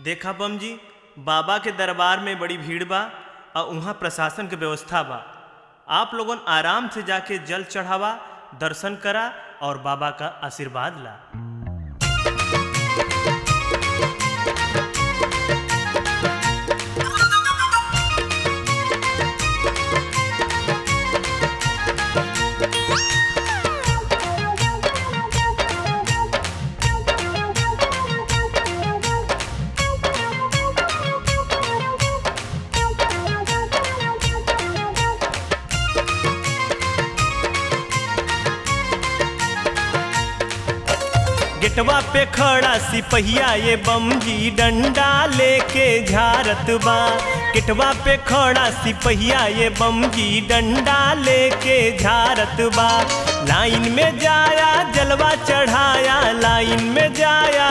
देखा बम जी बाबा के दरबार में बड़ी भीड़ बा और उहाँ प्रशासन के व्यवस्था बा आप लोगन आराम से जाके जल चढ़ावा दर्शन करा और बाबा का आशीर्वाद ला गेटवा पे खड़ा सिपहिया ये बम जी डंडा लेके झारत बा गेटवा पे खड़ा सिपहिया ये बम जी डंडा लेके झारत बा लाइन में जाया जलवा चढ़ाया लाइन में जाया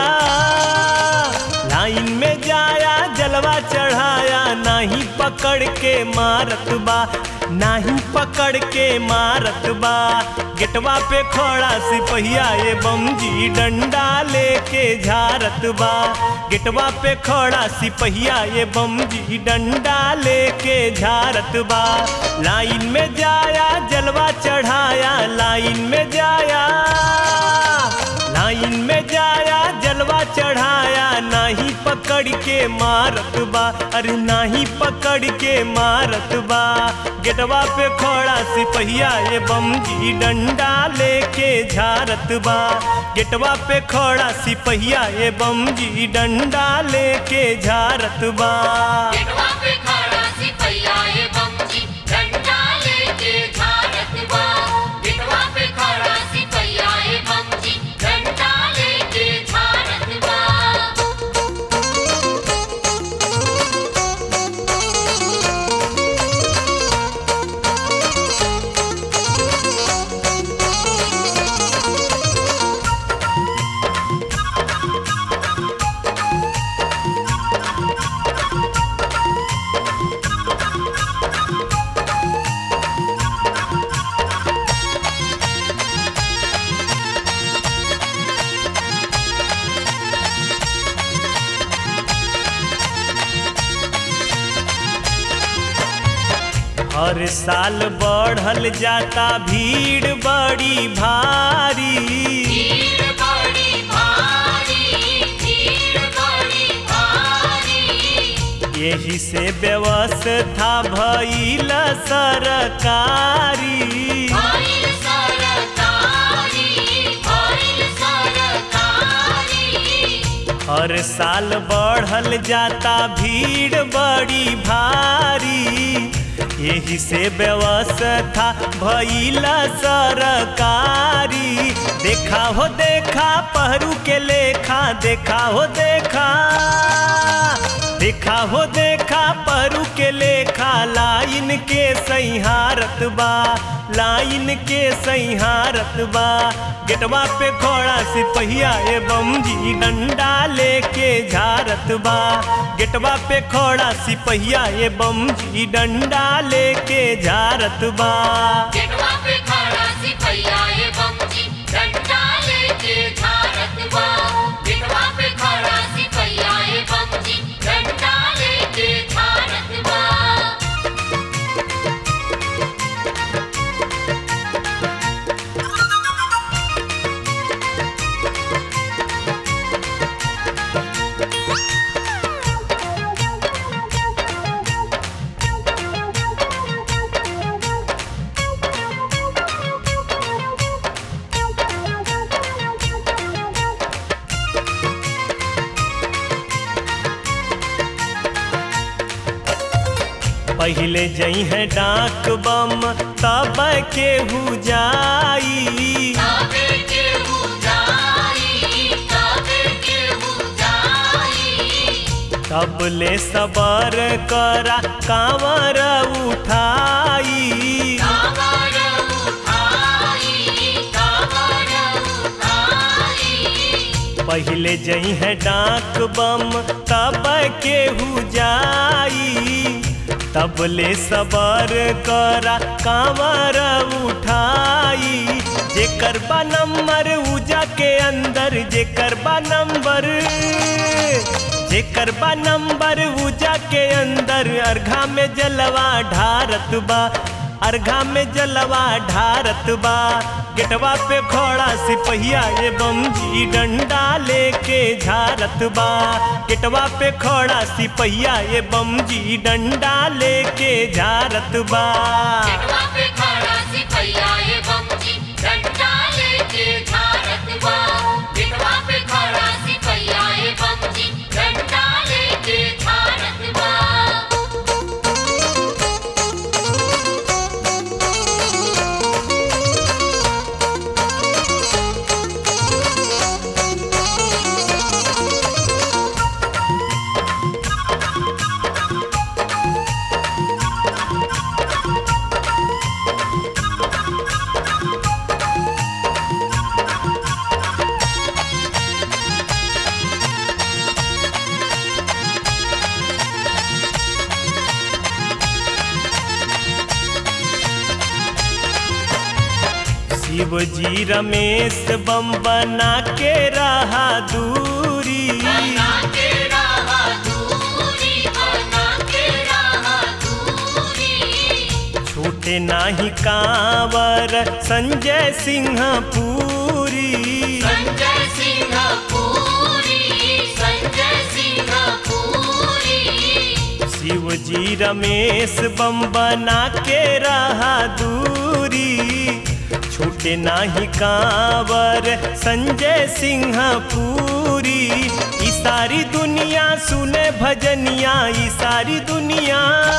लाइन में जाया जलवा चढ़ाया नाही पकड़ के मारत बा नाही पकड़ के मारत बा गेटवा पे खड़ा सिपहिया ये बम जी डंडा लेके झारत बा गेटवा पे खड़ा सिपहिया ये बम जी डंडा लेके झारत बा लाइन में जाया जलवा चढ़ाया लाइन में जाया लाइन में जाया जलवा चढ़ाया नाही पकड़ के मारत बा अरे नाही पकड़ के मारत बा गेटवा पे खड़ा सिपहिया ये बम जी डंडा लेके झारत बा गेटवा पे खड़ा सिपहिया ये बम जी डंडा लेके झारत बा गेटवा पे खड़ा सिपहिया ये बमजी डंडा लेके झारत बा गेटवा पे खड़ा सिपहिया ये बमजी डंडा लेके झारत बा हर साल बढ़ल जाता भीड़ बड़ी भारी भीड़ बड़ी भारी भीड़ बड़ी भारी यही से व्यवस्था भइल सरकारी भइल सरकारी भइल सरकारी हर साल बढ़ल जाता भीड़ बड़ी भारी यही से व्यवस्था भइल सरकारी देखा हो देखा पहरू के लेखा देखा हो देखा देखा हो देखा परू के लेखा लाइन के सैहारत बा लाइन के सैहारत बा गेटवा पे घोड़ा सिपहिया ए बम जी डंडा लेके झारत बा गेटवा पे घोड़ा सिपहिया ए बम जी डंडा लेके झारत बा गेटवा पे खड़ा सिपहिया ये बमजी डंडा लेके झारत बा गेटवा पे खड़ा सिपहिया ये बमजी डंडा लेके झारत बा पहले जई है डाक बम तब केहू जाई काबे के जाई काबे के जाई तब ले सबर करा कांवर उठाई कावर उठाई कावर उठाई पहले जई है डाक बम तब केहू जाई तब ले सबर करा कांवर उठाई जेकर बा नंबर उजा के अंदर जेकर बा नंबर जेकर बा नंबर ऊजा के अंदर अर्घा में जलवा ढारत बा अर्घा में जलवा ढारत बा गेटवा पे घोड़ा सिपहिया एवं जी डंडा लेके झारत बा गेटवा पे घोड़ा सिपहिया एवं जी डंडा लेके झारत बा गेटवा पे खड़ा सिपहिया एवं जी डंडा लेके झारत बा गेटवा पे खड़ा सिपहिया एवं जी डंडा लेके झारत बा शिव जी रमेश बम बना के रहा दूरी बना के रहा दूरी बना के रहा दूरी छोटे नाही कांवर संजय सिंह पूरी संजय सिंह पूरी संजय सिंह पूरी शिव जी रमेश बम बना के रहा दूरी छूटे नाही कांवर संजय सिंह पूरी ई सारी दुनिया सुने भजनिया ई सारी दुनिया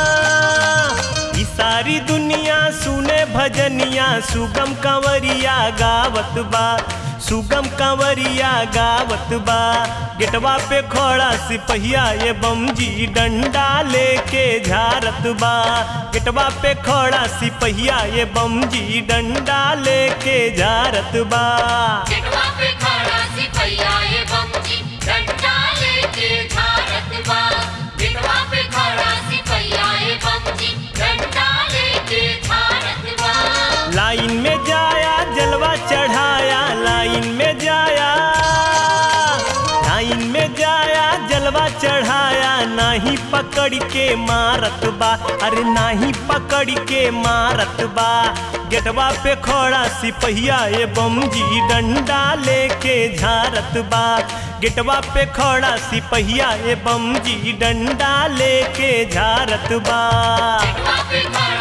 ई सारी दुनिया सुने भजनिया सुगम कंवरिया गावत बा सुगम कंवरिया गावत बा गेटवा पे खड़ा सिपहिया ये बम जी डंडा लेके झारत बा गेटवा पे खड़ा सिपहिया ये बम जी डंडा लेके झारत बा गेटवा पे खड़ा सिपहिया एवं जी डंडा लेके झारत बा गेटवा पे खड़ा सिपहिया एवं जी डंडा लेके झारत बा लाइन में जाया जलवा चढ़ाया लाइन में जाया लाइन में जाया जलवा चढ़ाया नाही पकड़ के मारत बा अरे नाही पकड़ के मारत बा गेटवा पे खड़ा सिपहिया ए बम जी डंडा लेके झारत बा गेटवा पे खड़ा सिपहिया ए बम जी डंडा लेके झारत बा गेटवा पे खड़ा